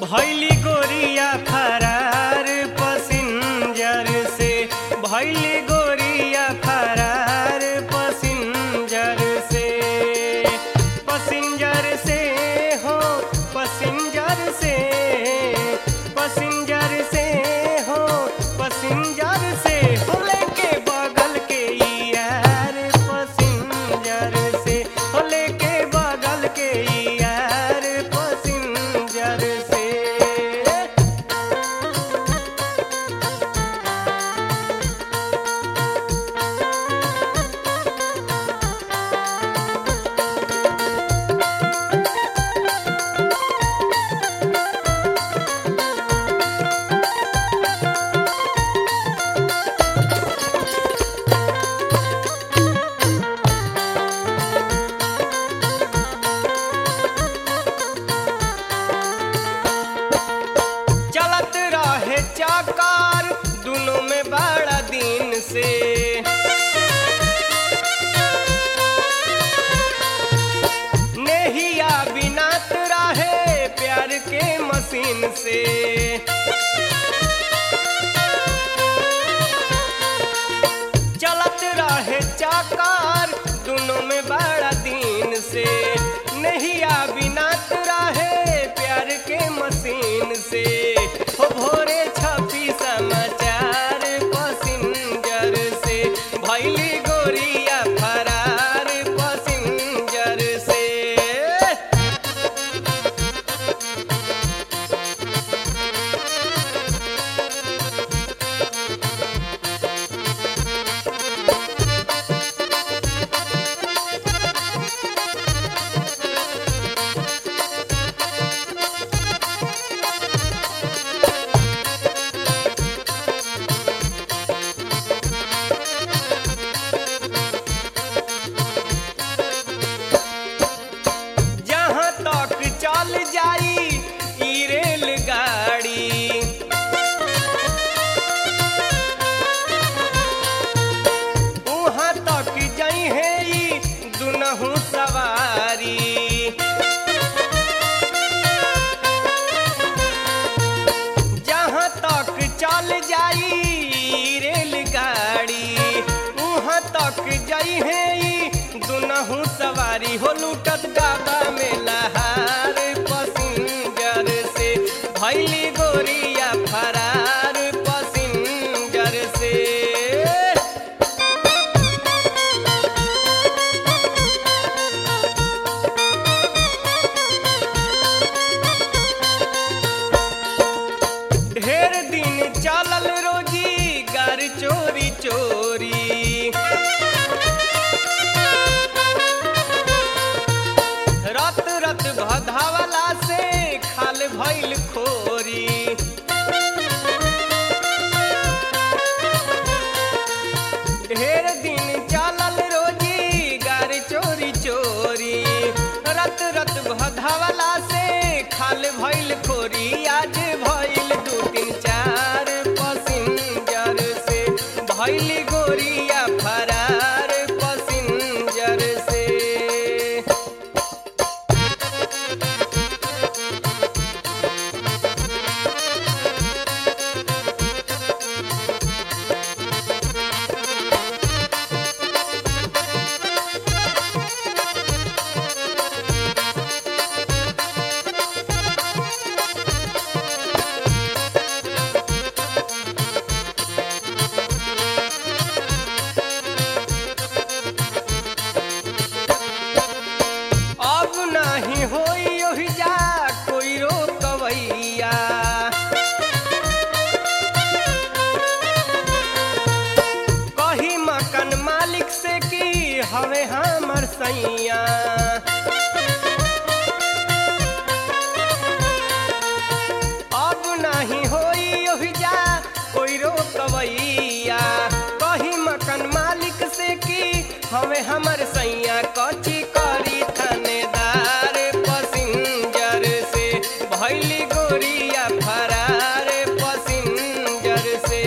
भैली गोरिया फरार पसिंजर से भैली गोरिया फरार पसिंजर से पसिंजर से हो पसिंजर से पसिंजर से हो पसिंजर से हो लेके बगल के यार पसिंजर से हो लेके बगल के यार पसिंजर से चलत रहे चाकार दोनों में बड़ा दिन से नेहिया बिनात रहे प्यार के मशीन से चलत रहे चाकार दोनों में बड़ा दिन से नहिया बिनात रहे प्यार के मशीन से हो भोरे छपी समाचार पसिंजर से भैली गोरिया फरार पसिंजर से जहाँ तक चल जाई ई रेलगाड़ी उहाँ तक जाई है ई दुनहु सवारी जहाँ तक चल जाई ई रेलगाड़ी उहाँ तक जाई है ई दुनहु सवारी हो लूटत डाबा में लहार पसिंजर से भैली गोरिया फरार पसिंजर से ढेर दिन चलल रोजी गार चोरी चोरी रत रत भधावला से खाल भइल खोरी ढेर दिन चलल रोजी गार चोरी चोरी रत रत भधावला से खाल भइल खोरी आज भइल दू तीन चार पसिंजर से भइली गोरिया फरार पसिंजर से अब नाही होई ओहि जा कोई रोकवैया कही मकान मालिक से की हवे हमर सैया अब नाही होई ओहि जा कोई रोकवैया कही मकान मालिक से की हवे हमर सैया कची करी थानेदार पसिंजर से भैली गोरिया फरार पसिंजर से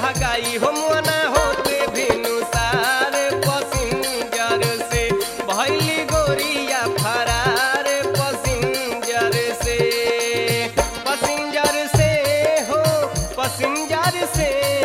भगाई हो मुआना होते भिनुसार पसिंजर से भैली गोरिया फरार पसिंजर से पसिंजर से हो पसिंजर से